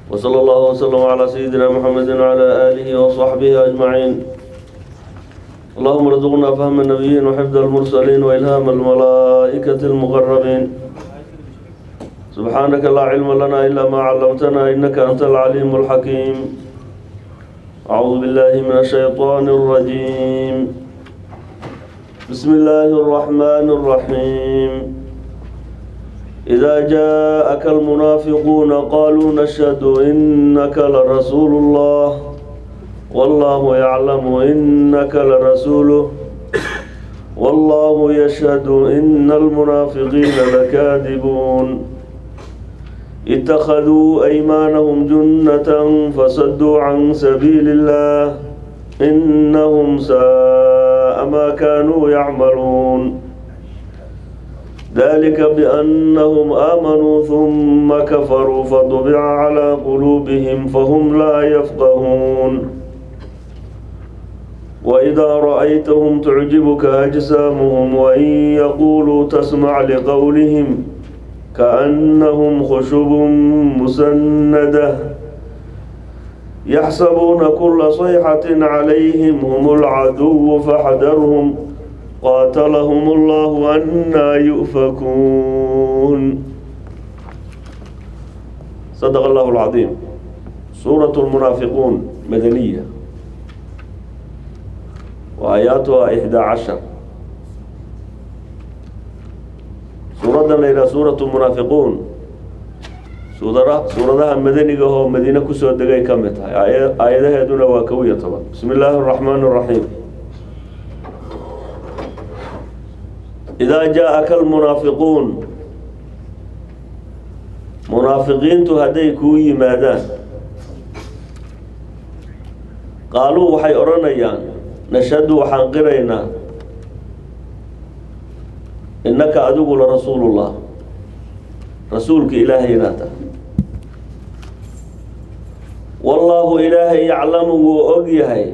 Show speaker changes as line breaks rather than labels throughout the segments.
وصلى الله وسلم على سيدنا محمد وعلى آله وصحبه أجمعين اللهم ارزقنا فهم النبيين وحفظ المرسلين وإلهام الملائكة المقربين سبحانك لا علم لنا إلا ما علمتنا إنك أنت العليم الحكيم أعوذ بالله من الشيطان الرجيم بسم الله الرحمن الرحيم إذا جاءك المنافقون قالوا نشهد إنك لرسول الله والله يعلم إنك لرسوله والله يشهد إن المنافقين لكاذبون اتخذوا أيمانهم جنة فصدوا عن سبيل الله إنهم ساء ما كانوا يعملون ذلك بأنهم آمنوا ثم كفروا فطبع على قلوبهم فهم لا يفقهون وإذا رأيتهم تعجبك أجسامهم وإن يقولوا تسمع لقولهم كأنهم خشب مسندة يحسبون كل صيحة عليهم هم العدو فاحذرهم قاتلهم الله أنا يؤفكون صدق الله العظيم سورة المنافقون مدنية وآياتها إحدى عشر سورة ليلة سورة المنافقون suuradaha madaniga oo madiine kusoo degay ka mid tahay aayadaheeduna waa kow iyo toban bismi illaahi araxmaan araxiim idaa jaa-aka almunaafiquun munaafiqiintu hadday kuu yimaadaan qaaluu waxay odhanayaan nashhadu waxaan qiraynaa innaka adigu la rasuulullah rasuulka ilaahay inaad tahay wallaahu ilaahay yaclamu wuu og yahay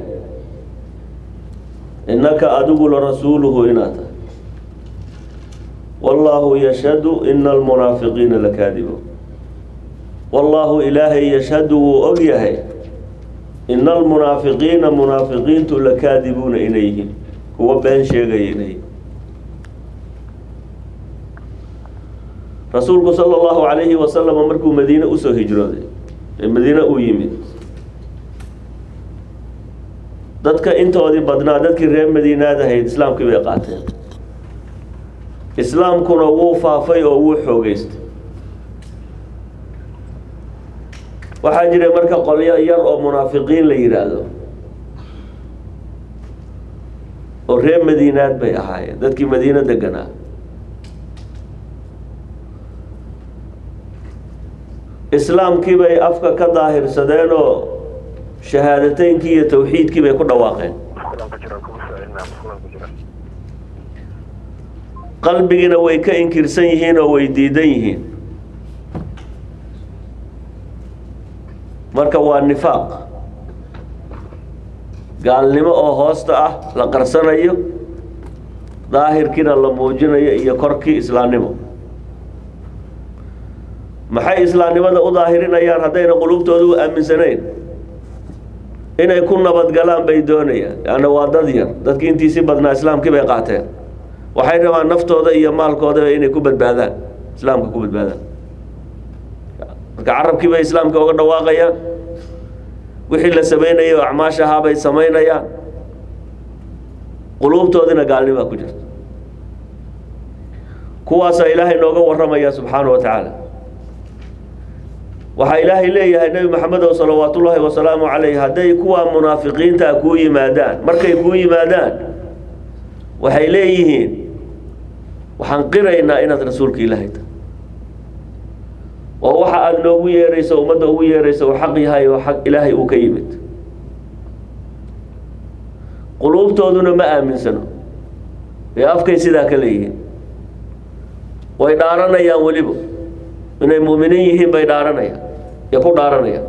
innaka adigu la rasuuluhu inaad tahay wallaahu yashhadu ina almunaafiqiina lakaadibuun wallaahu ilaahay yashhadu wuu og yahay ina almunaafiqiina munaafiqiintu lakaadibuuna inay yihiin kuwa been sheegaya inay yihiin rasuulku sala allahu calayhi wasalam markuu madiine usoo hijrooday ee madiine uu yimid dadka intoodii badnaa dadkii reer madiinaad ahayd islaamkii bay qaateen islaamkuna wuu faafay oo wuu xoogeystay waxaa jiray marka qolyo yar oo munaafiqiin la yidhaahdo oo reer madiinaad bay ahaayeen dadkii madiine deganaa islaamkii bay afka ka daahirsadeen oo shahaadateynkii iyo tawxiidkii bay ku dhawaaqeen qalbigiina way ka inkirsan yihiin oo way diidan yihiin marka waa nifaaq gaalnimo oo hoosta ah la qarsanayo daahirkiina la muujinayo iyo korkii islaamnimo maxay islaamnimada u daahirinayaan haddayna qulubtooda u aaminsanayn inay ku nabadgalaan bay doonayaan leanna waa dad yar dadkii intiisii badnaa islaamkii bay qaateen waxay rabaan naftooda iyo maalkoodaba inay ku badbaadaan islaamka ku badbaadaan marka carabkii bay islaamka uga dhawaaqayaan wixii la sameynayay oo acmaash ahaa bay samaynayaan quluubtoodina gaalnimaa ku jirta kuwaasaa ilaahay nooga warramaya subxaana wa tacaala waxaa ilaahay leeyahay nebi maxamedow salawaatullaahi wasalaamu calayh hadday kuwa munaafiqiintaa kuu yimaadaan markay kuu yimaadaan waxay leeyihiin waxaan qiraynaa inaad rasuulka ilaahay tahay oo waxa aada noogu yeerayso ummadda ugu yeerayso uu xaq yahay oo xaq ilaahay uu ka yimid quluubtooduna ma aaminsano ee afkay sidaa ka leeyihiin way dhaaranayaan weliba inay mu'miniin yihiin bay dhaaranayaan iyo ku dhaaranayaan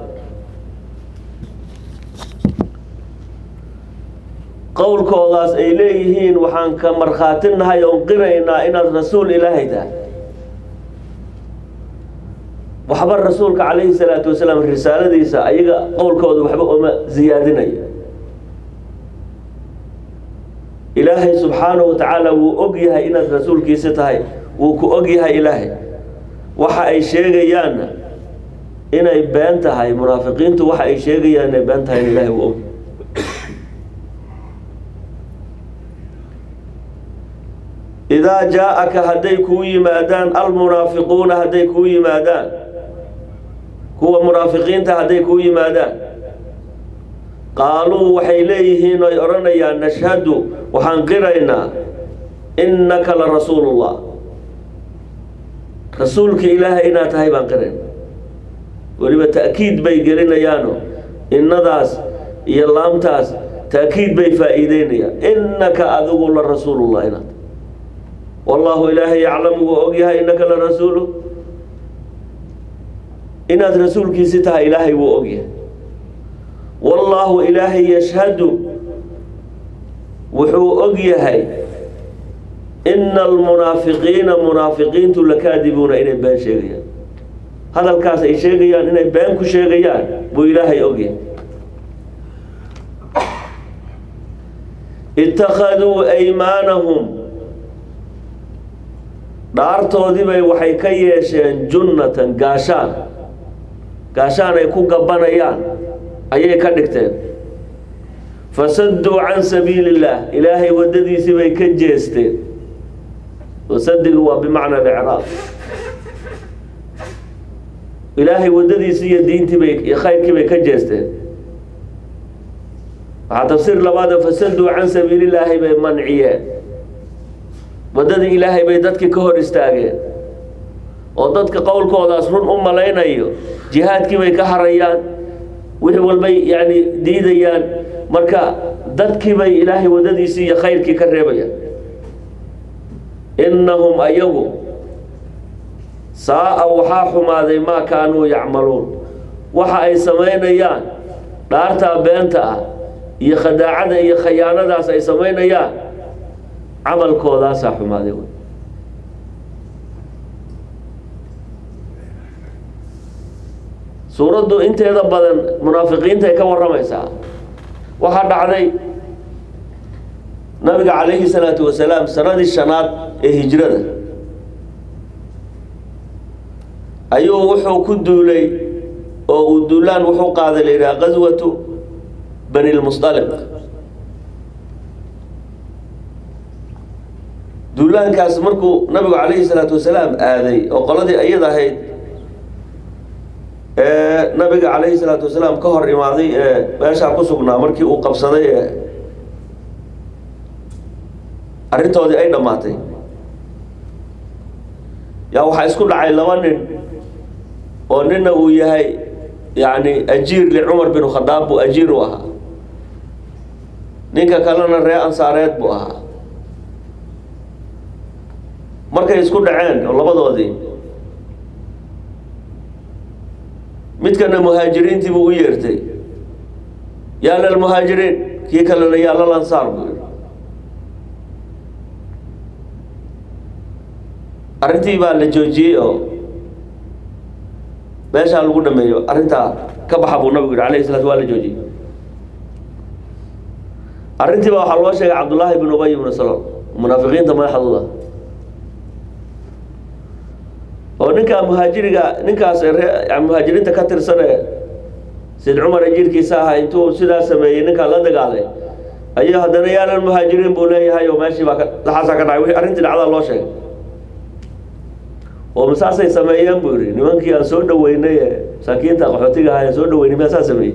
qowlkoodaas ay leeyihiin waxaan ka markhaatinahay oon qiraynaa inaad rasuul ilaahay tahay waxba rasuulka calayhi salaatu wasalaam risaaladiisa ayaga qowlkooda waxba uma ziyaadinayo ilaahay subxaanahu wa tacaala wuu og yahay inaad rasuulkiisa tahay wuu ku og yahay ilaahay waxa ay sheegayaanna inay been tahay munaafiqiintu waxa ay sheegayaan inay been tahay in ilaahay wuu og idaa jaa-aka hadday kuu yimaadaan almunaafiquuna hadday kuu yimaadaan kuwa munaafiqiinta hadday kuu yimaadaan qaaluu waxay leeyihiin oy odhanayaan nashhadu waxaan qiraynaa innaka la rasuulullah rasuulka ilaahay inaad tahay baan qirayna weliba ta'kiid bay gelinayaano innadaas iyo laamtaas ta'kiid bay faa'iideynayaan innaka adigu la rasuulullah inaad wallaahu ilaahay yaclamu wuu ogyahay innaka la rasuulu inaad rasuulkiisi tahay ilaahay wuu ogyahay wallaahu ilaahay yashhadu wuxuu og yahay ina almunaafiqiina munaafiqiintu lakaadibuuna inay been sheegayaan hadalkaas ay sheegayaan inay been ku sheegayaan buu ilaahay ogyahay ittakhaduu aymaanahum dhaartoodibay waxay ka yeesheen junnatan gaashaan gaashaan ay ku gabanayaan ayay ka dhigteen fasadduu can sabiili illaah ilaahay waddadiisii bay ka jeesteen wasadigu waa bimacna alicraab ilaahay waddadiisii iyo diintii bay iyo khayrkii bay ka jeesteen waxaa tafsiir labaada fasadduu can sabiili illaahi bay manciyeen waddadii ilaahay bay dadkii ka hor istaageen oo dadka qowlkoodaas run u malaynayo jihaadkii bay ka harayaan wixii walbay yani diidayaan marka dadkii bay ilaahay waddadiisii iyo khayrkii ka reebayaan innahum ayagu saa-a waxaa xumaaday maa kaanuu yacmaluun waxa ay samaynayaan dhaartaa beenta ah iyo khadaacada iyo khayaanadaas ay samaynayaan camalkoodaasaa xumaaday wey suuraddu inteeda badan munaafiqiintay ka warramaysaa waxaa dhacday nabiga calayhi salaatu wasalaam sanadii shanaad ee hijrada ayuu wuxuu ku duulay oo uu duulaan wuxuu qaaday la yidhaha qaswatu bani lmusdaliq duulaankaas markuu nabigu calayhi salaatu wasalaam aaday oo qoladii ayad ahayd ee nabiga calayhi salaatu wasalaam ka hor imaaday ee meeshaa ku sugnaa markii uu qabsaday ee arrintoodii ay dhammaatay yaa waxaa isku dhacay laba nin oo nina uu yahay yacni ajiir licumar bin khadaab buu ajiir u ahaa ninka kalena ree ansaareed buu ahaa markay isku dhaceen oo labadoodii midkana muhaajiriintii buu u yeertay yaa lalmuhaajiriin kii kalena yaa lalansaar buu yihi arrintii baa la joojiyey oo meeshaa lagu dhameeyo arrintaa ka baxa buu nabigu yihi alayhi salaatu waa la joojiyey arrintii baa waxaa loo sheegay cabdullaahi bin ubay ibnu salol munaafiqiinta madaxdooda oo ninkaa muhaajiriga ninkaas ree muhaajiriinta ka tirsane sid cumar ajiirkiisa ahaa intuu sidaa sameeyey ninkaa la dagaalay ayuu haddana yaalan muhaajiriin buu leeyahay oo meeshii baa laxaasaa ka dhacay wixii arrintii dhacdaa loo sheegay oo masaasay sameeyeen buu yihi nimankii aan soo dhaweynay ee masaakiinta qaxootiga ahaa aan soo dhaweynay miyaa saa sameeyey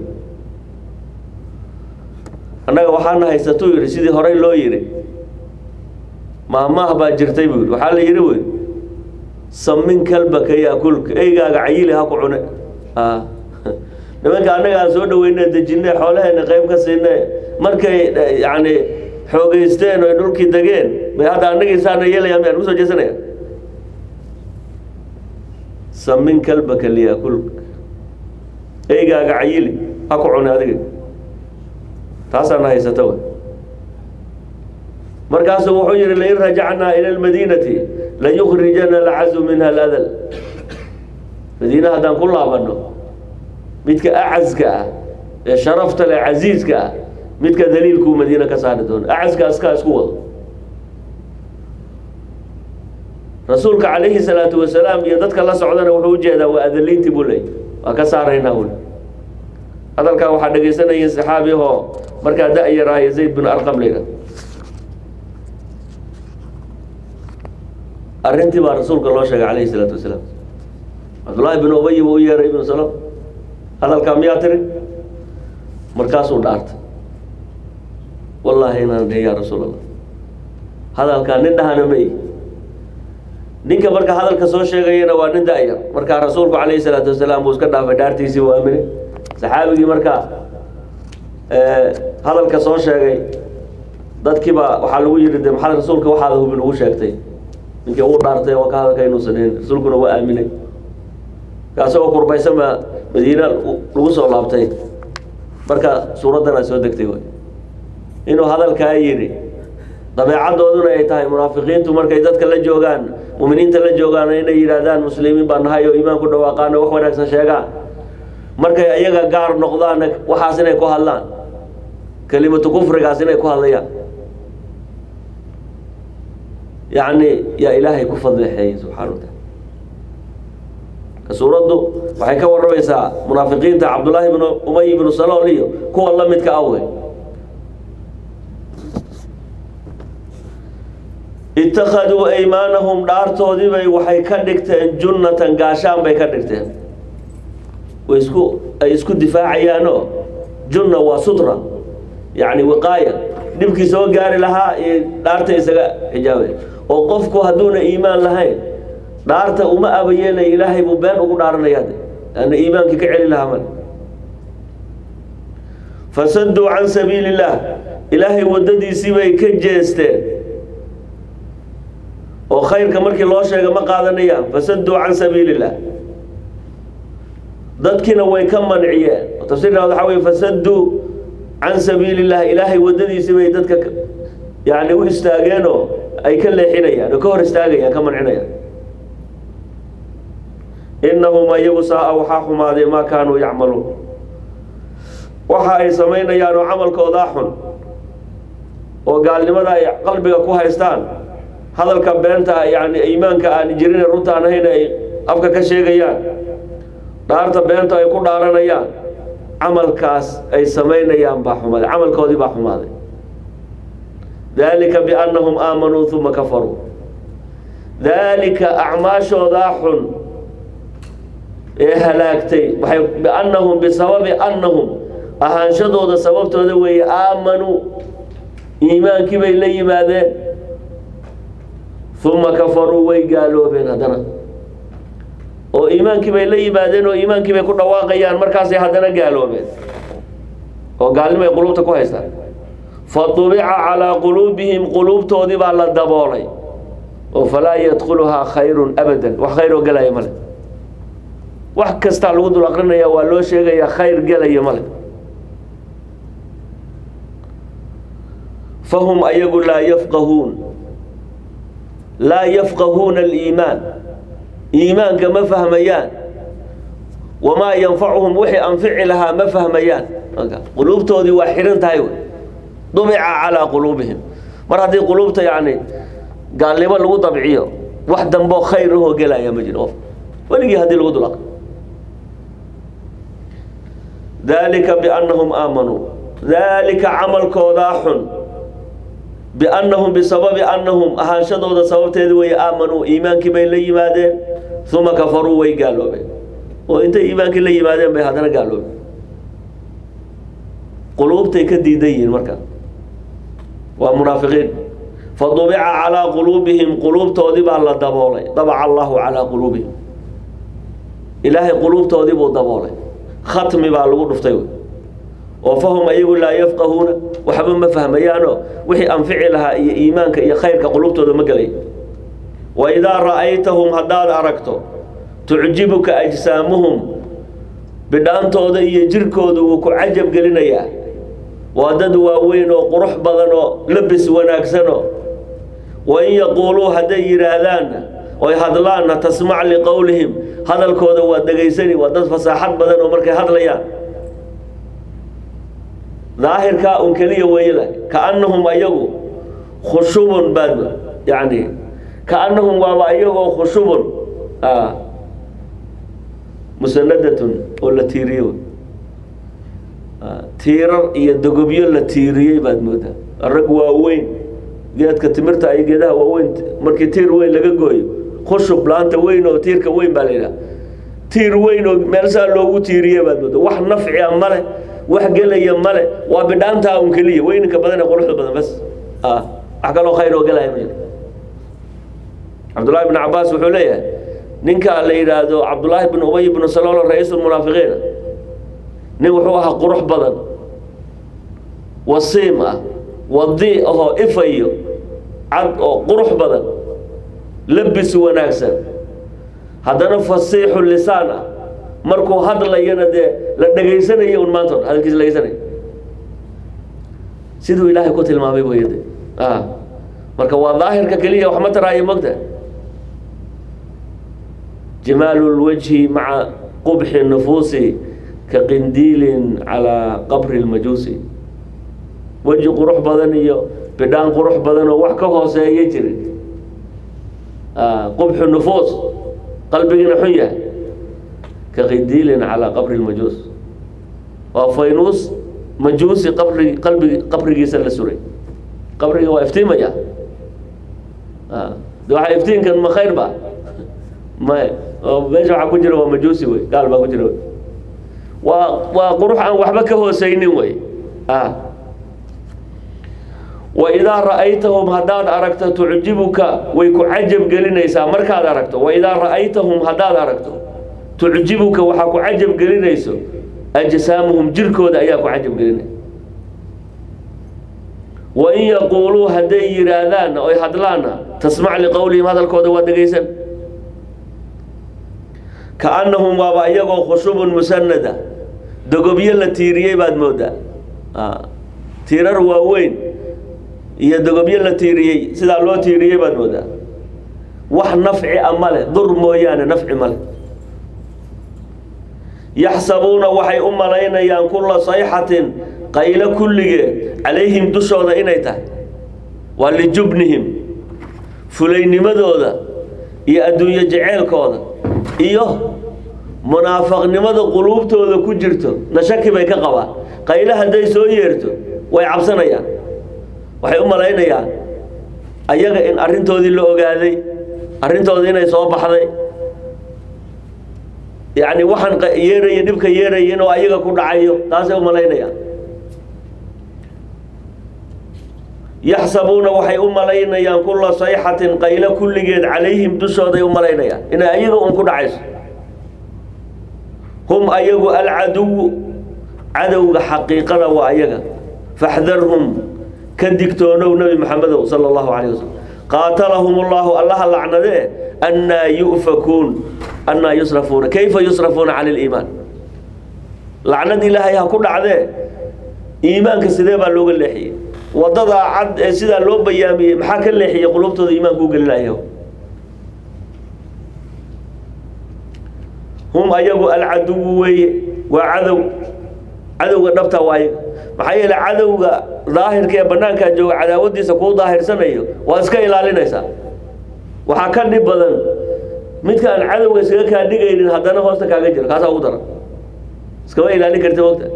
annaga waxaana haysatuu yihi sidii horey loo yidhi maahmaah baa jirtay buu yihi waxaa la yidhi wey samin kalbaka yaakulka eygaaga cayili ha ku cune nimanka annaga aan soo dhaweynay dejinay xoolaheena qayb ka siinay markay yani xoogeysteen oy dhulkii degeen bay hadda annagii saana yeelayaan miyaan kusoo jeesanaya samin kalbaka liyaakulka eygaaga cayili ha ku cune adiga taasaana haysata w markaasuu wuxuu yihi lain rajacnaa ila lmadiinati layukrijana alcazu minha aladal madiine haddaan ku laabanno midka acaska ah ee sharafta leh casiiska ah midka daliilkuu madiine ka saari doono acaska askaa isku wado rasuulka calayhi salaatu wasalaam iyo dadka la socdana wuxuu ujeedaa waa adaliintii buu leeyay waa ka saaraynaa uli hadalkaa waxaa dhegaysanayay saxaabi ahoo markaa da-yaraayo zayd bin arqam layidha arrintii baa rasuulka loo sheegay calayhi salaatu wasalaam cabdullaahi bin ubay buu u yeeray ibnu salam hadalkaa miyaa tiri markaasuu dhaartay wallaahi inaan dhihi yaa rasuul allah hadalkaa nin dhahana may ninka marka hadalka soo sheegayana waa nin da-yar markaa rasuulku calayhi salaatu wasalaam buu iska dhaafay dhaartiisii u aaminay saxaabigii markaa hadalka soo sheegay dadkiiba waxaa lagu yidhi de maxaad rasuulka waxaada hubin ugu sheegtay ninkii ugu dhaartay waa ka hadalka inuusan dhihin rasuulkuna waa aaminay kaasagoo kurbaysan baa madiina lagu soo laabtay marka suuraddan ay soo degtay way inuu hadalkaa yidhi dabeecadooduna ay tahay munaafiqiintu markay dadka la joogaan muminiinta la joogaan inay yidhaahdaan muslimiin baa nahay oo iimaanku dhawaaqaano wax wanaagsan sheegaan markay ayaga gaar noqdaanna waxaas inay ku hadlaan kelimatu kufrigaas inay ku hadlayaan yacni yaa ilaahay ku fadleexeeyey subxana wa taala ka suuraddu waxay ka warramaysaa munaafiqiinta cabdullaahi bnu umay ibnu salool iyo kuwa la midka awey ittakhaduu aymaanahum dhaartoodiibay waxay ka dhigteen junnatan gaashaan bay ka dhigteen way isku ay isku difaacayaanoo junna waa sutra yacni wiqaaya dhibkii soo gaari lahaa iyo dhaarta isaga xijaabay oo qofku hadduuna iimaan lahayn dhaarta uma abayeelay ilaahay buu been ugu dhaaranaya de laanna iimaankii ka celi lahaa male fasaduu can sabiili illaah ilaahay waddadiisii bay ka jeesteen oo khayrka markii loo sheega ma qaadanayaan fasaduu can sabiili illah dadkiina way ka manciyeen tafsiirka waxaa wey fasaduu can sabiili illah ilaahay waddadiisii bay dadka yani u istaageenoo ay ka leexinayaan oo ka hor istaagayaan ka mancinayaan inahum iyagu saa-a waxaa xumaaday maa kaanuu yacmaluun waxa ay samaynayaan oo camalkoodaa xun oo gaalnimada ay qalbiga ku haystaan hadalka beenta yani iimaanka aan jirin runta aan ahayn ay afka ka sheegayaan dhaarta beenta ay ku dhaaranayaan camalkaas ay samaynayaan baa xumaaday camalkoodii baa xumaaday dalika biannahum aamanuu uma kafaruu daalika acmaashoodaa xun ee halaagtay waxay biannahum bisababi annahum ahaanshadooda sababtooda weeye aamanuu iimaankii bay la yimaadeen uma kafaruu way gaaloobeen haddana oo iimaankii bay la yimaadeen oo iimaankii bay ku dhawaaqayaan markaasay haddana gaaloobeen oo gaalnimay qulubta ku haystaan fa tubica calaa quluubihim quluubtoodii baa la daboolay oo falaa yadkhuluhaa khayrun abadan wax khayr oo gelaya male wax kastaa lagu dul aqrinaya waa loo sheegayaa khayr gelaya male fahum ayagu laa yafqahuun laa yafqahuuna aliimaan iimaanka ma fahmayaan wamaa yanfacuhum wixii anfici lahaa ma fahmayaan quluubtoodii waa xihan tahay wey dubica calaa quluubihim mar haddii quluubta yacni gaalnimo lagu dabciyo wax damboo khayr ahoo gelaya ma jiro qof weligii haddii lagu dulaq dalika biannahum aamanuu daalika camalkoodaa xun biannahum bisababi annahum ahaanshadooda sababteeda weeye aamanuu iimaankii bay la yimaadeen uma kafaruu way gaaloobeen oo intay iimaankii la yimaadeen bay haddana gaaloobeen quluubtay ka diidan yihiin marka waa munaafiqiin fadubica calaa quluubihim quluubtoodii baa la daboolay dabaca allahu calaa quluubihim ilaahay quluubtoodii buu daboolay khatmi baa lagu dhuftay wey oo fahum ayagu laa yafqahuuna waxba ma fahmayaanoo wixii anfici lahaa iyo iimaanka iyo khayrka qulubtooda ma gelay wa idaa ra'aytahum haddaad aragto tucjibuka ajsaamuhum bidhaantooda iyo jirkooda wuu ku cajab gelinayaa waa dad waaweyn oo qurux badan oo labis wanaagsanoo wa in yaquuluu hadday yidhaahdaanna oy hadlaanna tasmac liqowlihim hadalkooda waa dhegaysani waa dad fasaaxad badan oo markay hadlayaan daahirkaa un keliya weeyada kaannahum ayagu khushubun baad yani kaannahum waaba ayagoo khushubun musanadatun oo la tiiriyo tiirar iyo dogobyo la tiiriyey baad moodaa rag waaweyn geedka timirta iyo geedaha waaweyn markii tiir weyn laga gooyo khushub laanta weyn oo tiirka weyn baa la yidhaha tiir weyn oo meelsaa loogu tiiriye baad moodaa wax nafcia male wax gelaya male waa bidhaantaa un keliya weyninka badan ee quruxda badan bas wax kaloo khayr oo gelaya ma jiro cabdullaahi bn cabaas wuxuu leeyahay ninka la yidhaahdo cabdullaahi bn ubay bnu salool ra-iisulmunaafiqiina nin wuxuu ahaa qurux badan wasiim ah wadi ahoo ifayo cad oo qurux badan labis wanaagsan haddana fasiixu lisaan ah markuu hadlayana dee la dhegaysanayo un maanta hadalkiisa dhegeysanaya siduu ilaahay ku tilmaamay weyade marka waa daahirka keliya wax ma taraayo mogta jimaalu lwajhi maca qubxi nufuusi ka qindiilin calaa qabri lmajuusi weji qurux badan iyo bidhaan qurux badan oo wax ka hooseeya jirin qubxu nufuus qalbigiina xun yahay ka qindiilin calaa qabri lmajuus waa faynuus majuusi qabri qalbi qabrigiisa la suray qabriga waa iftiimaya de waxaa iftiinkan ma khayr ba may meesha waxaa ku jira waa majuusi wey gaal baa ku jira wey waa waa qurux aan waxba ka hooseynin wey waidaa ra'aytahum haddaad aragto tucjibuka way ku cajab gelinaysaa markaad aragto waidaa ra'aytahum haddaad aragto tucjibuka waxaa ku cajab gelinayso ajsaamuhum jirkooda ayaa ku cajab gelinaya wain yaquuluu hadday yidhaahdaanna oy hadlaanna tasmac liqowlihim hadalkooda waa dhegaysan kaannahum waaba iyagoo khushubun musanada dogobyo la tiiriyey baad moodaa tiirar waaweyn iyo dogobyo la tiiriyey sidaa loo tiiriyey baad moodaa wax nafci a male dur mooyaane nafci male yaxsabuuna waxay u malaynayaan kulla sayxatin qaylo kulligeed calayhim dushooda inay tahay waa lijubnihim fulaynimadooda iyo adduunyo jeceelkooda iyo munaafaqnimada quluubtooda ku jirto na shaki bay ka qabaan qaylo hadday soo yeerto way cabsanayaan waxay u malaynayaan ayaga in arrintoodii la ogaaday arrintooda inay soo baxday yacni waxaan yeeraya dhibka yeeraya inuu ayaga ku dhacayo taasay u malaynayaan yaxsabuuna waxay u malaynayaan kulla sayxatin qaylo kulligeed calayhim dushooday u malaynayaan inay ayaga un ku dhacayso hum ayagu alcaduwu cadowga xaqiiqada waa ayaga faxdarhum ka digtoonow nebi maxamedow sala allahu calayh wasalam qaatalahum ullahu allaha lacnadee annaa yu'fakuun annaa yusrafuuna kayfa yusrafuuna cani liimaan lacnad ilaahay ha ku dhacdee iimaanka sidee baa looga leexiyey wadadaa cad ee sidaa loo bayaamiyey maxaa ka leexiyey qulubtooda iimaanka u gelinayo hum ayagu alcaduwu weeye waa cadow cadowga dhabta waaye maxaa yeele cadowga daahirka ee banaankaa jooga cadaawadiisa kuu daahirsanayo waad iska ilaalinaysaa waxaa ka dhib badan midka aan cadowga iskaga kaa dhigaynin haddana hoosta kaaga jiro kaasaa ugu daran iskama ilaalin karti mogta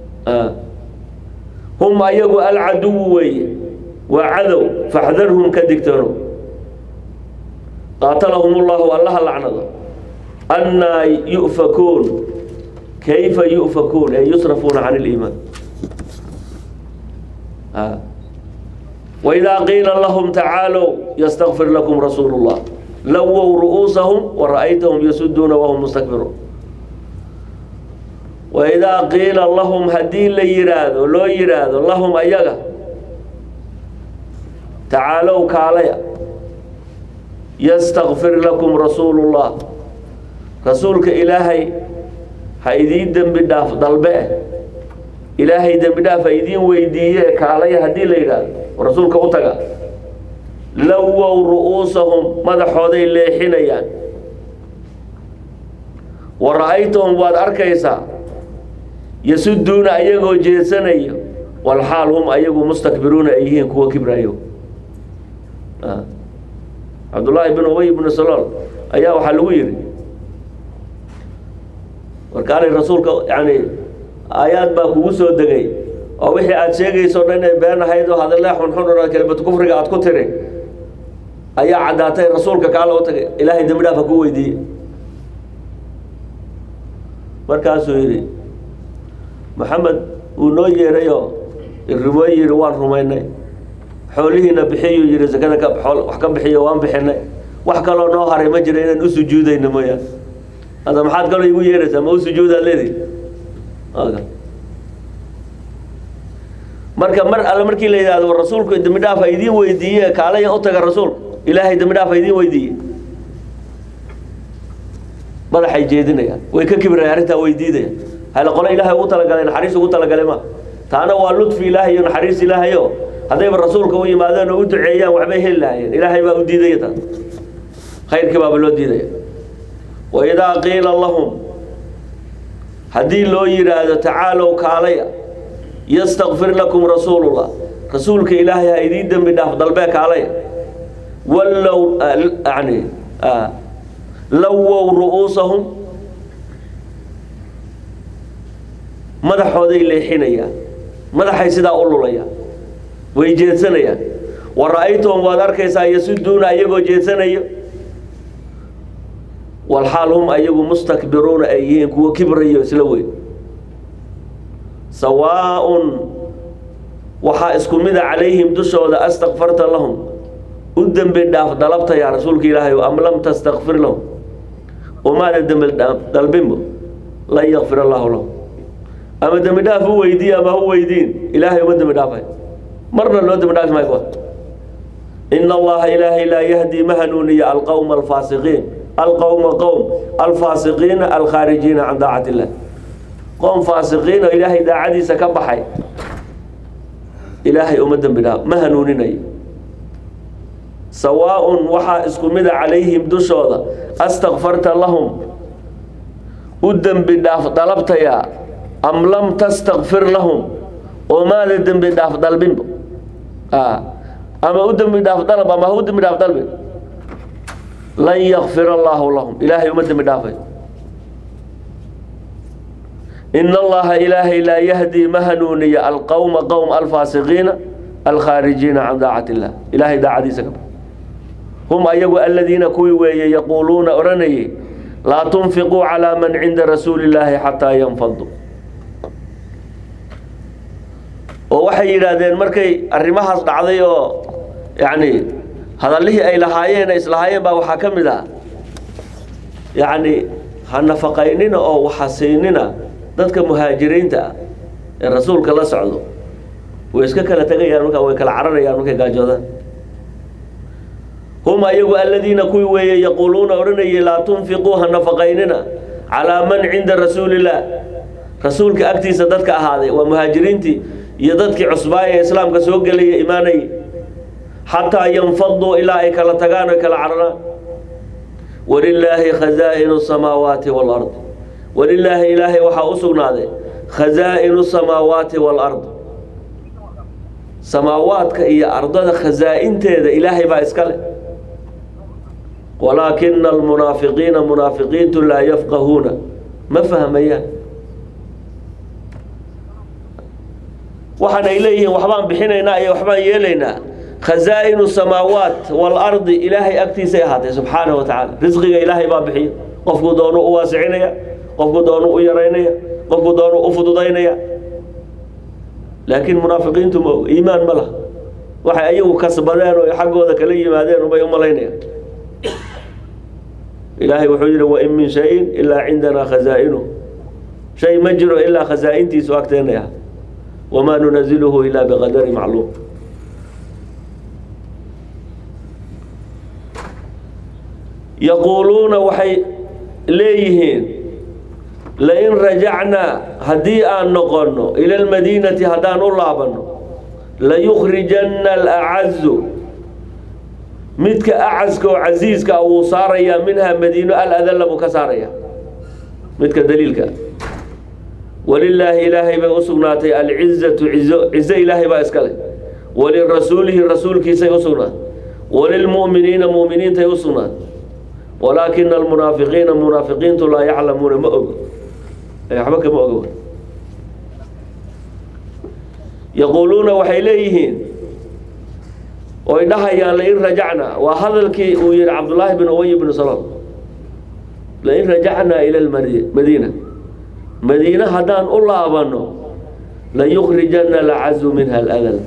hum ayagu alcaduwu weeye waa cadow faxdarhum ka digtoono qaatalahum ullahu allaha lacnado annaa yu'fakuun kayfa yu'fakuun ee yusrafuuna can iliimaan waidaa qiila lahum tacaalow yastakfir lakum rasuulu llah lawow ru'uusahum wara'aytahum yasuduuna wahum mustakbiruun waidaa qiila lahum haddii la yidhaahdo loo yidhaahdo lahum ayaga tacaalow kaalaya yastakfir lakum rasuulu llah rasuulka ilaahay ha idiin dembi dhaaf dalbe eh ilaahay dembi dhaaf ha idiin weydiiye kaalaya haddii la yidhaahdo rasuulka u taga lawow ru'uusahum madaxooday leexinayaan wa ra'aytahum waad arkaysaa yasuduuna ayagoo jeedsanayo walxaal hum ayagu mustakbiruuna ay yihiin kuwa kibrayo cabdullaahi bin ubay bnu salool ayaa waxaa lagu yidhi warkaanay rasuulka yani aayaad baa kugu soo degay oo wixii aad sheegayso dhan inay been ahayd oo hadalee xunxun oo kelimad kufriga aad ku tiri ayaa caddaatay rasuulka kaala u tagay ilaahay dembi dhaafa ku weydiiyey markaasuu yidhi maxamed uu noo yeedhayoo irrimooy yidhi waan rumaynay xoolihiina bixiyuu yidhi sakada ka xool wax ka bixiyo waan bixinay wax kaloo noo haray ma jira inaan u sujuudayno mooyaan hadda maxaad kaloo igu yeedhaysaa ma u sujuudaad leedi marka mar alle markii la yidhahdo war rasuulku dembi dhaaf ha idiin weydiiye kaalaya u taga rasuulku ilaahay dembi dhaaf ha idiin weydiiye madaxay jeedinayaan way ka kibrayaan arrintaa way diidayaan hale qole ilaahay ugu talagalay naxariis ugu talagalay ma taana waa ludfi ilaahay iyo naxariis ilaahay oo haddayba rasuulka u yimaadeen oo u duceeyaan waxbay heli lahaayeen ilaahay baa u diidaya taas khayrkii baaba loo diidaya wa idaa qiila lahum haddii loo yidhaahdo tacaalow kaalaya yastakfir lakum rasuulullah rasuulka ilaahay ha idiin dembi dhaaf dalbee kaalaya wallow yani lawow ru'uusahum madaxooday leexinayaan madaxay sidaa u lulayaan way jeedsanayaan wa ra'aytahum waad arkaysaa yasuduuna iyagoo jeedsanayo walxaal hum ayagu mustakbiruuna ay yihiin kuwo kibrayo isla weyn sawaaءun waxaa isku mida calayhim dushooda astakfarta lahum u dembi dhaaf dalabtayaa rasuulka ilaahay am lam tastakfir lahum umaada dembi dhaaf dalbinbo lan yakfir allaahu lahum ama dembi dhaaf u weydiiye ama hu weydiin ilaahay uma dembi dhaafay marna loo dembi dhaafi maayo ina allaha ilaahay laa yahdi ma hanuuniya alqowma alfaasiqiin alqowma qowm alfaasiqiina alkhaarijiina can daacati illah qoom faasiqiin oo ilaahay daacadiisa ka baxay ilaahay uma dembi dhaaf ma hanuuninayo sawaaءun waxaa isku mida calayhim dushooda astakfarta lahum u dembi dhaaf dalabtayaa am lam tastakfir lahum oo maada dembi dhaaf dalbinba ama u dembi dhaaf dalab ama ha u dembi dhaaf dalbin lan yakfir allaahu lahum ilaahay uma dembi dhaafay in allaha ilaahay laa yahdii ma hanuuniya alqowma qowm alfaasiqiina alkhaarijiina can daacati illah ilaahay daacadiisa ka hum ayagu aladiina kuwii weeye yaquuluuna odhanayay laa tunfiquu calaa man cinda rasuuli illaahi xataa yanfaduu oo waxay yidhaahdeen markay arrimahaas dhacday oo yacni hadallihii ay lahaayeen ay islahaayeen baa waxaa ka mid ah yacni ha nafaqaynina oo waxasiinina dadka muhaajiriinta ah ee rasuulka la socdo way iska kala tegayaan markaa way kala cararayaan markay gaajoodaan hum ayagu aladiina kuwii weeye yaquuluuna odhanayay laa tunfiquu ha nafaqaynina calaa man cinda rasuulillaah rasuulka agtiisa dadka ahaaday waa muhaajiriintii iyo dadkii cusbaaya ee islaamka soo gelaya imaanayay xataa yanfaduu ilaa ay kala tagaan oy kala cararaan walilaahi khazaa'inu samaawaati waalardi walilaahi ilaahay waxaa u sugnaaday khazaa'inu samaawaati waalard samaawaadka iyo ardada khazaa'inteeda ilaahay baa iska leh walaakina almunaafiqiina munaafiqiintu laa yafqahuuna ma fahmayaan waxaan ay leeyihiin waxbaan bixinaynaa iyo waxbaan yeelaynaa khazaa'inu samaawaat waalardi ilaahay agtiisay ahaatay subxaana wa tacaala risqiga ilaahay baa bixiya qofkuu doonu u waasicinaya qofkuu doonu u yaraynaya qofkuu doonu u fududaynaya laakiin munaafiqiintu ma iimaan ma laha waxay ayagu kasbadeen oo xaggooda kala yimaadeen ubay u malaynayaan ilaahay wuxuu yidhi wain min shayin ilaa cindanaa khazaa'inuh shay ma jiro ilaa khazaa'intiisu agteenay ah wamaa nunaziluhu ilaa biqadari macluum yaquuluuna waxay leeyihiin lain rajacnaa haddii aan noqonno ila almadiinati haddaan u laabanno layukhrijanna alacazu midka acaska oo casiiska ah wuu saarayaa minhaa madiino aladalla buu ka saaraya midka daliilka walilaahi ilaahay bay u sugnaatay alcizatu cizo cizo ilaahay baa iska leh walirasuulihi rasuulkiisay u sugnaatay walilmu'miniina mu'miniintay u sugnaatay walaakina almunaafiqiina munaafiqiintu laa yaclamuuna ma ogo waxba kama ogo yaquuluuna waxay leeyihiin oy dhahayaan lain rajacnaa waa hadalkii uu yihi cabdullaahi bin ubay bnu salool lain rajacnaa ila madiina madiine haddaan u laabano layukrijana lacazu minha aladal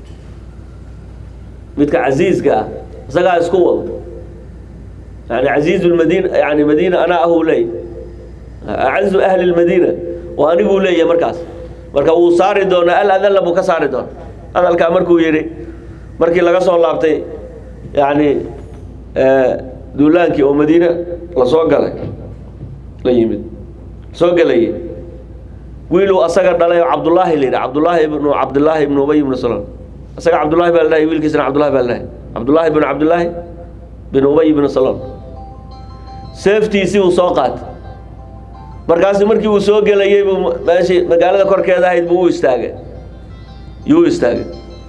midka casiiska ah isagaa isku wado yani casiizu lmadiina yani madiina anaa ahuu leey acazu ahli lmadiina oo aniguu leeyahay markaas marka wuu saari doonaa aladalla buu ka saari doona hadalkaa markuu yidhi markii laga soo laabtay yani duulaankii oo madiine lasoo galay la yimid soo gelayay wiiluu asaga dhalay oo cabdullaahi la yidhi cabdullaahi ibnu cabdillaahi ibnu ubay ibnu salool isaga cabdullahi baa la dhahay wiilkiisana cabdullahi baa la dhahay cabdullaahi binu cabdillaahi bin ubay ibnu salool seeftiisii uu soo qaatay markaasu markii uu soo gelayey buu meeshii magaalada korkeeda ahayd buu u istaagay yuu istaagay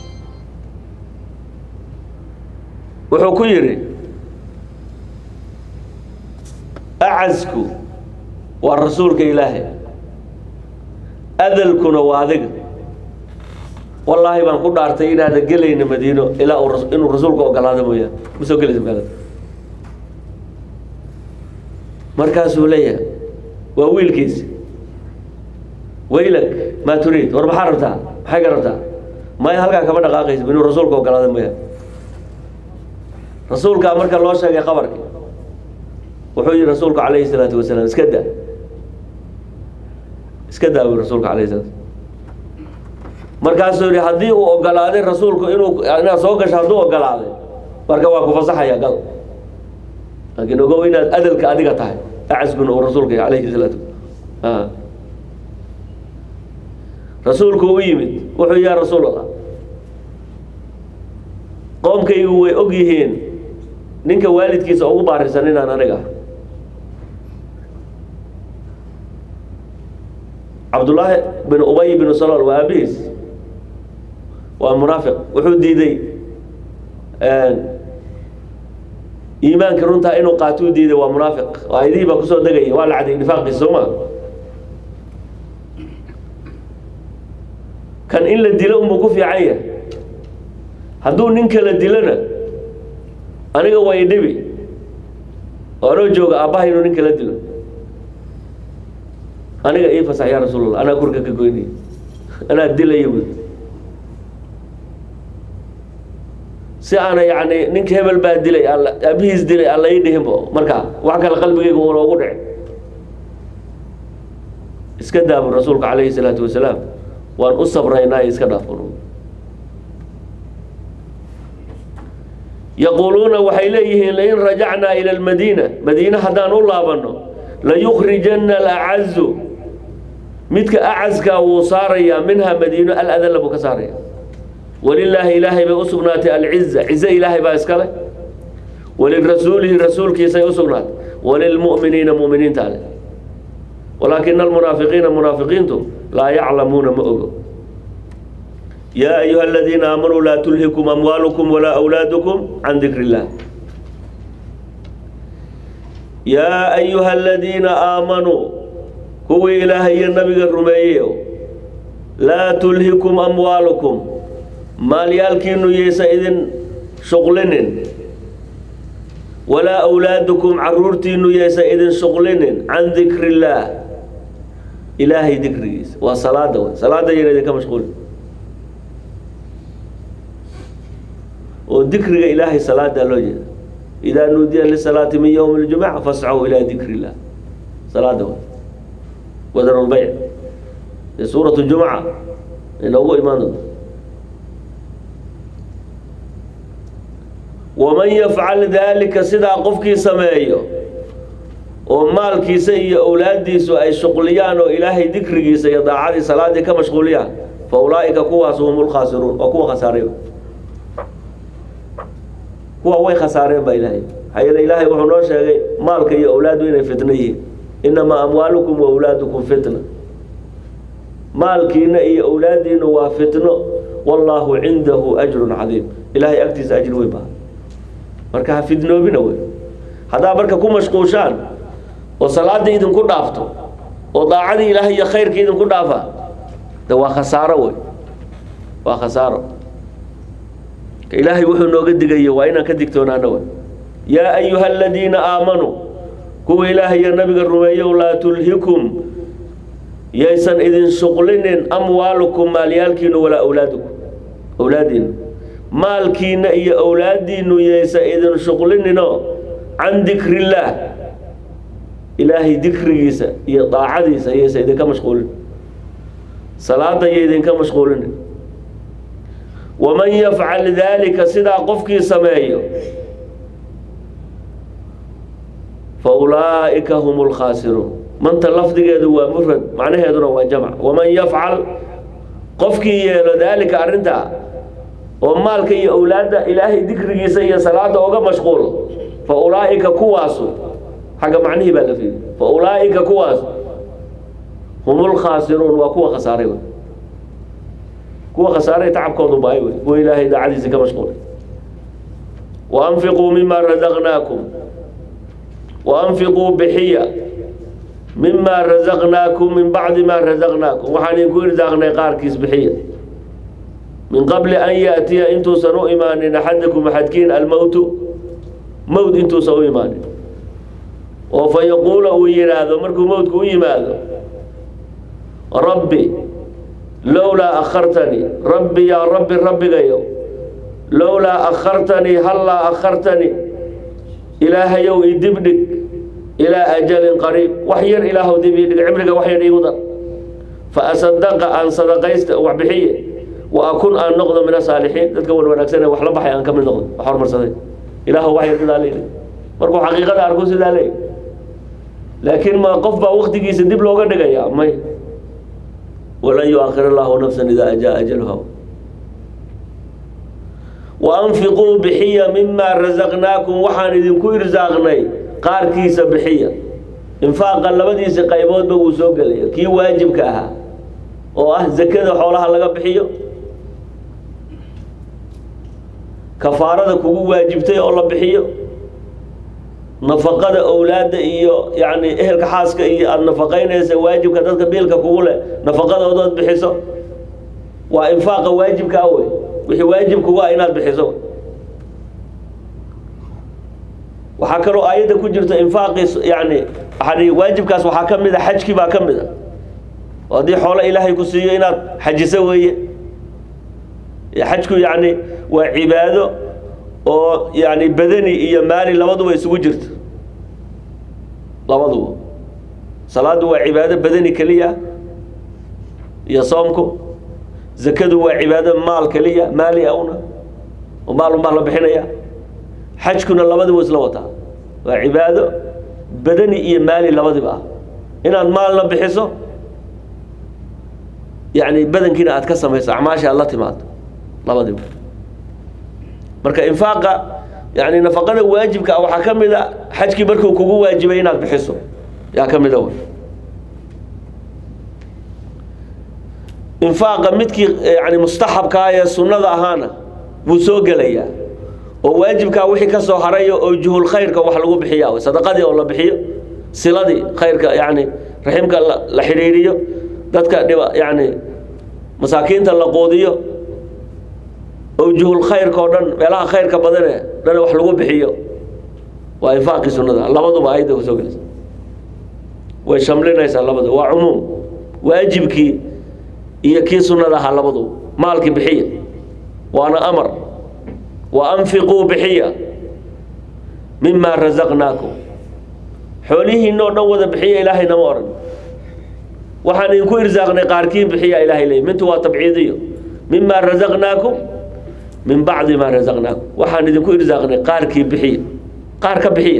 wuxuu ku yidhi acasku waa rasuulka ilaahay adalkuna waa adiga wallaahi baan ku dhaartay inaada gelayna madiino ilaa uu ras- inuu rasuulku ogolaado mooyaan ma soo gelaysa magaalada markaasuu leeyahay waa wiilkiisi waylak maa turiid war maxaa rabtaa maxay ka rabtaa maya halkaa kama dhaqaaqaysa inuu rasuulka ogolaado mooyaan rasuulkaa marka loo sheegay qabarki wuxuu yihi rasuulku calayhi salaatu wasalaam iska da iska daa bui rasuulka alayhi salaatu markaasuu yihi haddii uu ogolaaday rasuulku inuu inaad soo gasho hadduu ogolaaday marka waa ku fasaxaya gal laakiin ogow inaad adalka adiga tahay acaskuna uu rasuulka alayhi salaatu a rasuulku u yimid wuxuu yaa rasuul allah qoomkaygu way og yihiin ninka waalidkiisa ugu baarisan inaan aniga ah cabdullaahi bin ubay bin salool waa aabihiis waa munaafiq wuxuu diiday iimaanka runtaa inuu qaatuu diiday waa munaafiq aayadihii baa kusoo degaya waa la caday nifaaqiisa soo ma kan in la dilo unbuu ku fiican yahay hadduu nin kala dilona aniga waa idhibi oo anoo jooga aabbaha inuu nin kala dilo aniga ii fasax yaa rasuulallah anaa kurka ka goynaya anaa dilaya buy si aana yacni ninka hebel baa dilay alla aabihiis dilay alla ii dhihinbo markaa wax kale qalbigayga una ugu dhicin iska daabu rasuulka calayhi salaatu wasalaam waan u sabraynaa iska dhaafun yaquuluuna waxay leeyihiin lain rajacnaa ila almadiina madiine haddaan u laabanno layukrijana alacazu midka acaskaa wuu saarayaa minha madiino aladalla buu ka saaraya walilaahi ilaahay bay u sugnaatay alciza cize ilaahay baa iskale walirasuulihi rasuulkiisay u sugnaatay walilmu'miniina mu'miniinta ale walaakina almunaafiqiina munaafiqiintu laa yaclamuuna ma ogo yaa ayuha aladiina aamanuu laa tulhikum amwaalukum walaa awlaadukum can dikri illah yaa ayuha aladiina aamanuu kuwii ilaahay iyo nabiga rumeeyeyo laa tulhikum amwaalukum maalyaalkiinu yaysa idin shuqlinin walaa awlaadukum caruurtiinu yaysa idin shuqlinin can dikri illaah ilaahay dikrigiisa waa salaada wey salaada yana idinka mashquulin oo dikriga ilaahay salaadaa loo jeeda idaa nuudiya lisalaati min ywmi اljumuca fascuu ilaa dikri illah salaada wey wadar lbayc ee suurat jumuca inoogu imaan doonto waman yafcal daalika sidaa qofkii sameeyo oo maalkiisa iyo owlaadiisu ay shuqliyaan oo ilaahay dikrigiisa iyo daacadii salaadii ka mashquuliyaan fa ulaa'ika kuwaas hum lkhaasiruun oo kuwa khasaaray kuwa way khasaareen baa ilaahay maxaa yeele ilaahay wuxuu noo sheegay maalka iyo awlaadu inay fitno yihiin inamaa amwaalukum wa awlaadukum fitna maalkiina iyo awlaadiina waa fitno wallaahu cindahu ajrun cadiim ilaahay agtiisa ajri weyn baa marka ha fidnoobina wey haddaa marka ku mashquushaan oo salaada idinku dhaafto oo daacadii ilaahay iyo khayrkii idinku dhaafa de waa khasaaro wey waa khasaaro ilaahay wuxuu nooga digayo waa inaan ka digtoonaano wey yaa ayuha aladiina aamanuu kuwa ilaahay iyo nabiga rumeeyow laa tulhikum yaysan idin shuqlinin amwaalukum maalyaalkiinu walaa awlaadukum awlaadiinu maalkiina iyo awlaadiinu yaysan idin shuqlininoo can dikrillaah ilaahay dikrigiisa iyo daacadiisa yaysan idinka mashquulin salaada iyo idinka mashquulinin waman yafcal daalika sidaa qofkii sameeyo fa ulaa'ika hum lkhaasiruun manta lafdigeedu waa mufrad macnaheeduna waa jamc waman yafcal qofkii yeelo daalika arrintaa oo maalka iyo awlaadda ilaahay dikrigiisa iyo salaada oga mashquulo fa ulaa'ika kuwaasu xagga macnihii baa la fiiri fa ulaa'ika kuwaas hum lkhaasiruun waa kuwa khasaaray wey kuwa khasaaray tacabkoodu baay wey kuwa ilaahay daacadiisa ka mashquulay wa anfiquu mima razaqnaakum wa anfiquu bixiya mima razaqnaakum min bacdi ma razaqnaakum waxaan idinku irsaaqnay qaarkiis bixiya min qabli an yaatiya intuusan u imaanin axadakum axadkiin almowtu mowt intuusan u imaanin oo fa yaquula uu yidhaahdo markuu mowtku u yimaado rabbi lowlaa akhartanii rabbi yaa rabbi rabbigayow lowlaa akhartanii hallaa akhartanii ilaahayow i dibdhig ilaa ajalin qariib wax yar ilaahow dib ii dhig cimriga wax yar iigu dar fa asadaqa aan sadaqaysta wax bixiye wa akun aan noqdo min asaalixiin dadka wan wanaagsanee wax la baxay aan ka mid noqdo wax hormarsaday ilaahu wax yar sidaa leeyahy markuu xaqiiqada arku sidaa leeyahy laakiin ma qof baa waktigiisa dib looga dhigayaa may walan yu-akhir allahu nafsan idaa jaa ajaluha wa anfiquu bixiya mimaa rasaqnaakum waxaan idinku irsaaqnay qaarkiisa bixiya infaaqa labadiisa qayboodba wuu soo gelaya kii waajibka ahaa oo ah zakada xoolaha laga bixiyo kafaarada kugu waajibtay oo la bixiyo nafaqada owlaadda iyo yacni ehelka xaaska iyo aada nafaqaynaysa waajibka dadka biilka kugu leh nafaqadoodood bixiso waa infaaqa waajibka ah wey wixii waajib kugu ah inaad bixiso waxaa kaloo aayadda ku jirta infaaqii yani yani waajibkaas waxaa ka mid a xajkii baa ka mid a oo haddii xoolo ilaahay ku siiyo inaad xajiso weeye xajku yani waa cibaado oo yani badani iyo maali labaduba isugu jirto labaduba salaadu waa cibaado badani keliya iyo soomku zakadu waa cibaado maal keliya maali awna oo maal unbaa la bixinaya xajkuna labadiba isla wataa waa cibaado badani iyo maali labadiba ah inaad maalna bixiso yani badankiina aad ka samayso acmaasha aad la timaado labadiba marka infaaqa yani nafaqada waajibka ah waxaa ka mid a xajkii markuu kugu waajibay inaad bixiso yaa ka mida w infaaqa midkii yani mustaxabkaa ee sunnada ahaana wuu soo gelayaa oo waajibkaa wixii ka soo harayo oo juhul khayrka wax lagu bixiya w sadaqadii oo la bixiyo siladii khayrka yani raximka la xidhiiriyo dadka dhiba yani masaakiinta la quudiyo owjuhul khayrka oo dhan meelaha khayrka badane dhan wax lagu bixiyo waa infaaqii sunnada labaduba ayadda kusoo gelaysa way shamlinaysaa labadu waa cumuum waajibkii iyo kii sunnada ahaa labaduba maalkii bixiya waana amar wa anfiquu bixiya mimaa rasaqnaakum xoolihiina oo dhan wada bixiya ilaahay nama odhan waxaan idinku irsaaqnay qaarkiin bixiya ilaahay leey mintu waa tabciidiyo mimaa rasaqnaakum min bacdi maa rasaqnaakum waxaan idinku irsaaqnay qaarkii bixiya qaar ka bixiya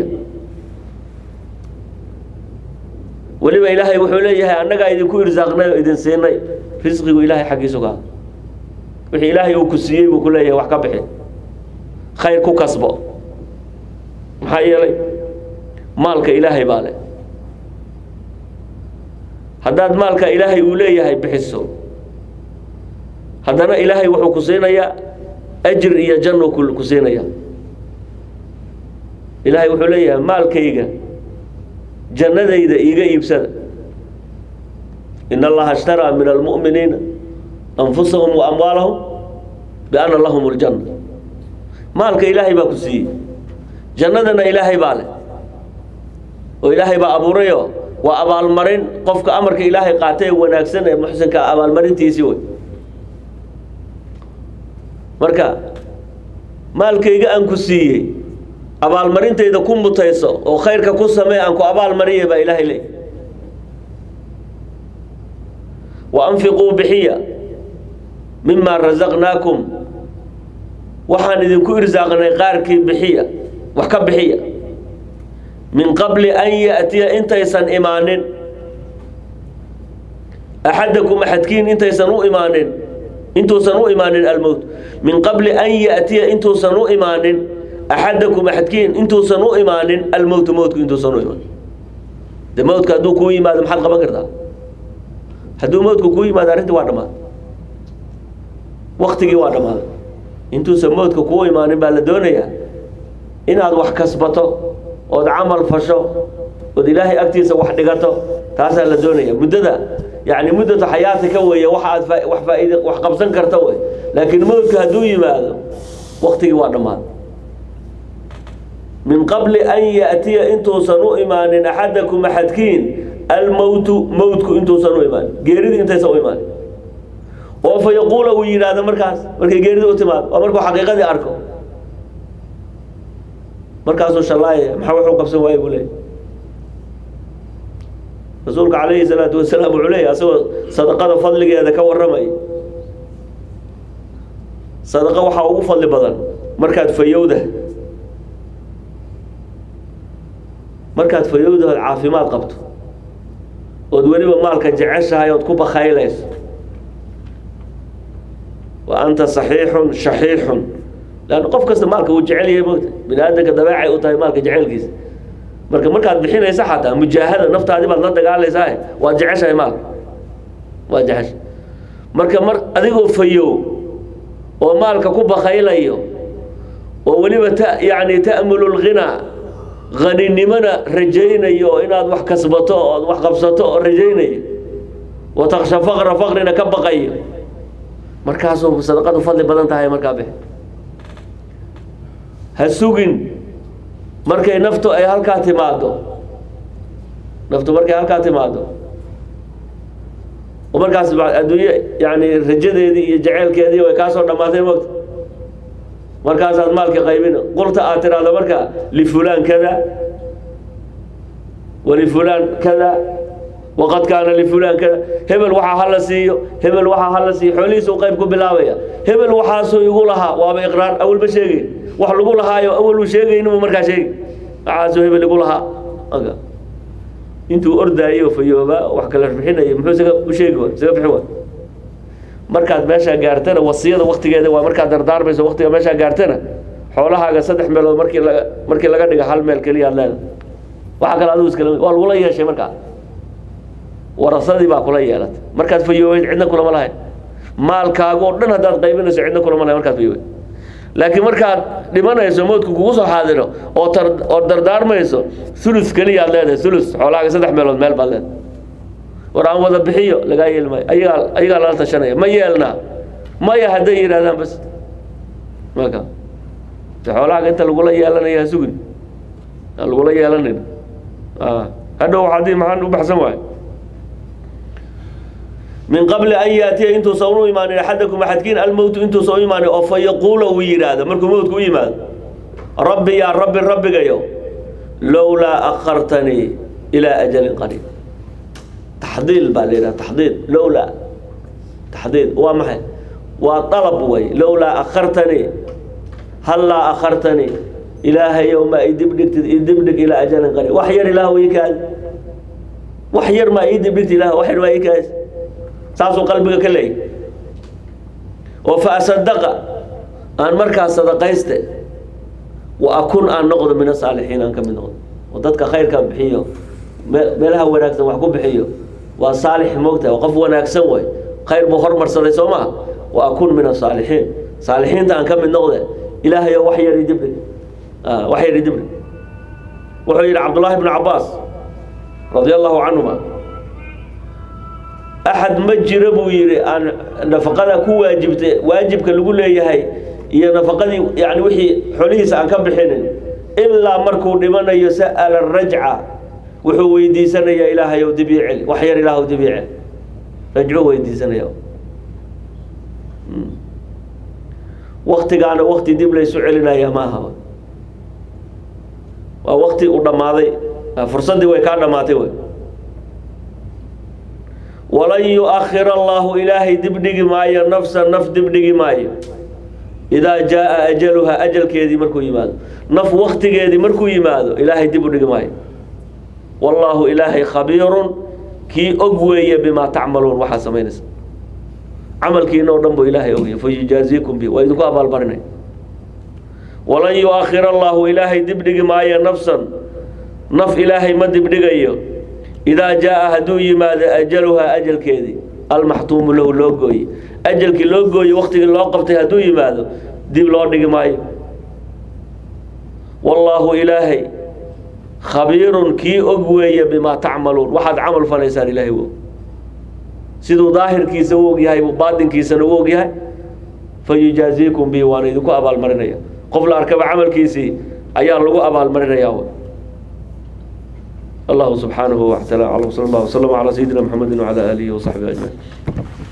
weliba ilaahay wuxuu leeyahay annagaa idinku irsaaqnay oo idin siinay risqigu ilaahay xaggiisu ka wixii ilaahay uu ku siiyey buu ku leeyahay wax ka bixi khayr ku kasbo maxaa yeelay maalka ilaahay baa leh haddaad maalka ilaahay uu leeyahay bixiso haddana ilaahay wuxuu ku siinayaa ajir iyo janno ku ku siinaya ilaahay wuxuu leeyahay maalkayga jannadayda iiga iibsada in allaha ishtaraa min almu'miniina anfusahum wa amwaalahum bianna lahum ljanna maalka ilaahay baa ku siiyey jannadana ilaahay baa leh oo ilaahay baa abuurayo waa abaalmarin qofka amarka ilaahay qaatay ee wanaagsan ee muxsinka abaalmarintiisii wey marka maalkayga aan ku siiyey abaalmarintayda ku mutayso oo khayrka ku samee aan ku abaalmariya baa ilaahay leey wa anfiquu bixiya mima rasaqnaakum waxaan idinku irsaaqnay qaarkii bixiya wax ka bixiya min qabli an ya'tiya intaysan imaanin axadakum axadkiin intaysan u imaanin intuusan u imaanin almowt min qabli an ya'tiya intuusan u imaanin axadakum axadkiin intuusan u imaanin almowtu mowtku intuusan u imaanin de mowtka hadduu kuu yimaado maxaad qaban kartaa hadduu mowtku kuu yimaado arrintii waa dhammaaday waktigii waa dhammaaday intuusan mowtka kuu imaanin baa la doonayaa inaad wax kasbato ood camal fasho ood ilaahay agtiisa wax dhigato taasaa la doonaya muddada yani muddatu xayaati ka weeye waxa aad faa- wax faaid wax qabsan karta wey laakiin mowtka hadduu yimaado waktigii waa dhammaaday min qabli an ya'tiya intuusan u imaanin axadakum axadkiin almowtu mowtku intuusan u imaanin geeridii intaysan u imaanin oo fa yaquula uu yidhaahdo markaas markay geeridii u timaado waa markuu xaqiiqadii arko markaasuu shallaayaya maxaa wuxuu qabsan waaye buu leeyay rasuulka calayhi salaatu wasalaam wuxuu leeyahy asagoo sadaqada fadligeeda ka warramay sadaqa waxaa ugu fadli badan markaad fayowda markaad fayowda ood caafimaad qabto ood weliba maalka jeceshahay ood ku bakaylayso wa anta saxiixun shaxiixun leanna qof kasta maalka wuu jecel yahay moogta bini aadamka dabeecay u tahay maalka jecelkiisa marka markaad bixinaysa xataa mujaahada naftaadii baad la dagaalaysaa waad jeceshahay maalka waad jeceshahay marka mar adigoo fayow oo maalka ku bakaylayo oo weliba ta yani ta'mulu lghinaa haninimona rajaynayo oo inaad wax kasbato ood wax qabsato oo rajaynayo wa taksha faqra faqrina ka baqayo markaasuu sadaqadu fadli badan tahay markaa bix ha sugin markay naftu ay halkaa timaado naftu markay halkaa timaado oo markaas ba- adduunye yani rajadeedii iyo jaceylkeedii way kaa soo dhammaatay mogta markaasaad maalka qaybin qulta aad tiraahdo marka lifulaan kada walifulaan kada waqad kaana lifulaan kada hebel waxaa hala siiyo hebel waxaa hala siiyo xoolihiisuu qayb ku bilaabaya hebel waxaasuu igu lahaa waaba iqraar awalba sheegay wax lagu lahaayo awal uu sheegaynibu markaa sheegi waxaasuu hebel igu lahaa aga intuu ordaayo fayooba wax kala bixinayo muxuu isaga u sheegi wa isaga bixin wa markaad meeshaa gaartana wasiyada waktigeeda waa markaad dardaarmayso waktiga meeshaa gaartana xoolahaaga saddex meelood markii laga markii laga dhiga hal meel keliya aad leedahay waxa kale adigu iskala waa lagula yeeshay markaa warasadii baa kula yeelatay markaad fayoobeyd cidna kulama lahayn maalkaaga oo dhan haddaad qaybinayso cidna kulama lahayn markaad fayoobeyd laakiin markaad dhimanayso moodku kugu soo xaadiro oo tar oo dardaarmayso ulus keliya aad leedahay ulus xoolahaaga saddex meelood meel baad leedahay war aan wada bixiyo lagaa yeeli maayo ayagaa ayagaa lala tashanaya ma yeelnaa maya hadday yidhahdaan bas maka de xoolahaaga inta lagula yeelanaya ha sugin aan lagula yeelanin hadhow haddii maxaan u baxsan waayo min qabli an yaatiya intuusan u imaanin axadakum axadkiin almowtu intuusan u imaanin oo fa yaquula uu yidhaahdo markuu mowtku u yimaado rabbi yaa rabbi rabbigayo lowlaa akhartanii ilaa ajalin qariib taxdiil baa la yidhaha taxdiil lowlaa taxdiil waa maxay waa dalab wey lowlaa akhartanii hallaa akhartanii ilaahayow ma idibdhigtid idibdhig ilaa ajalin qariib wax yar ilaah ii kaadi wax yar maa ii dibdhigti ilaah wax yar maa ii kaadi saasuu qalbiga ka leeyay oo fa asadaqa aan markaas sadaqayste wa akun aan noqdo min asaalixiin aan ka mid noqdo oo dadka khayrka bixiyo me- meelaha wanaagsan wax ku bixiyo waa saalix moogtahay waa qof wanaagsan way khayr buu hormarsaday soo maha wa akun min asaalixiin saalixiinta aan ka mid noqde ilaahay oo wax yari dibdhig Ah, wax yari dibdhig wuxuu yidhi cabdullaahi bnu cabaas radia allahu canhuma axad ma jiro buu yidhi aan nafaqada ku waajibta waajibka lagu leeyahay iyo nafaqadii yani wixii xolihiisa aan ka bixinin ilaa markuu dhimanayo sa'ala rajca wuxuu weydiisanayaa ilaahayow dib ii celi wax yar ilaahw dib ii celi rajco weydiisanaya waktigaana wakti dib laysu celinaya ma aha waa wakti u dhammaaday fursaddii way kaa dhammaatay wey walan yu-akhir allahu ilaahay dibdhigi maayo nafsa naf dibdhigi maayo idaa jaa ajaluha ajalkeedii markuu yimaado naf waktigeedii markuu yimaado ilaahay dib u dhigi maayo wallaahu ilaahay khabiirun kii og weeye bimaa tacmaluun waxaa samaynaysa camalkiina oo dhan buu ilaahay ogya fayujaaziikum bi waa idinku abaalmarinay walan yu-akhir allahu ilaahay dibdhigi maayo nafsan naf ilaahay ma dibdhigayo idaa jaa hadduu yimaado ajaluhaa ajalkeedii almaxtuumu lahu loo gooye ajalkii loo gooye waktigii loo qabtay hadduu yimaado dib loo dhigi maayo wallaahu ilaahay khabiirun kii og weeye bimaa tacmaluun waxaad camal falaysaan ilaahay u og siduu daahirkiisa u ogyahay baatinkiisana u ogyahay fayujaaziikum bi waana idinku abaalmarinaya qof la arkaba camalkiisii ayaa lagu abaalmarinaya الله سبحانه وتعالى على وصلى الله وسلم على سيدنا محمد وعلى آله وصحبه أجمعين